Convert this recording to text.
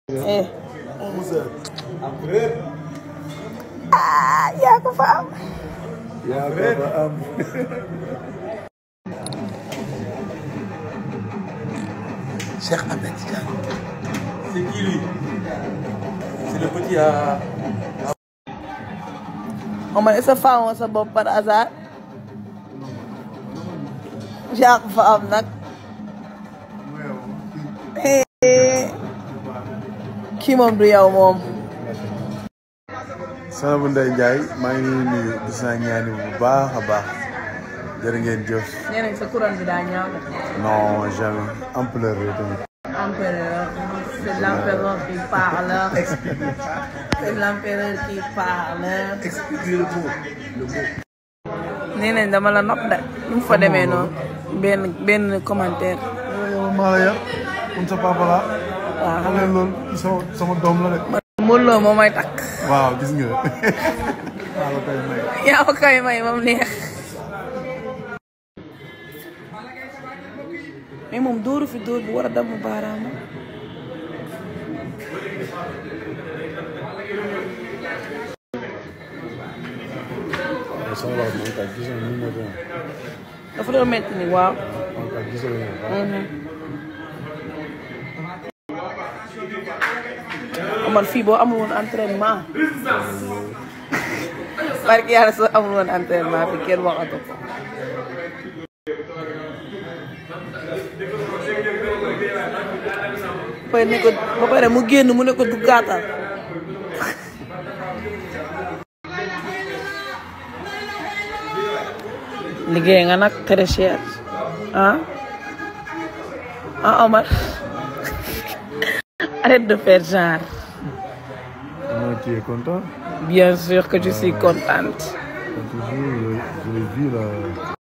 eh ah yaa ko fa am yaa ko fa am Cheikh Ahmed Tidiane C'est qui lui C'est le petit à. Omar est-ce que faamoo sa bopp par hasard yaa ko fa am nag Eh, kii moom du yow moom sama bu Ndeye Ndiaye maa ngi leen di nuyu gis naa ñaani bu baax a baax jërë ngeen jëf nee nañ sa couronne bi daa ñaaw non jamais ampleur bi tamit empereur c'est l'empereur qui parle c'est l'empereur qui parle Expliquez le mot. Le mot. nee nañ dama la nopp de nu mu fa demee noonu benn benn commentaire yow maa la yar comme sa papa la waaw xam nga loolu sama sama doom la de Modou Lo moo may takk waaw gis nga maa la koy may yaa ko koy may moom neex mais moom dóoru fi dóor bu war a damm baaraama soxla man kat gis nga ni ma doon dafa doon metti ni waaw man kat gis nga Mhm. Omar fii boo amul woon entraînement barki yàlla soo amul woon entraînement fi kenn waxatu ko ba pare ne ko ba pare mu génn mu ne ko duggaatal liggéey nga nag très cher ah ah Omar arrête de faire genre Comment tu es content bien sûr que je suis contente Quand tu joues, je, je l'ai vu là.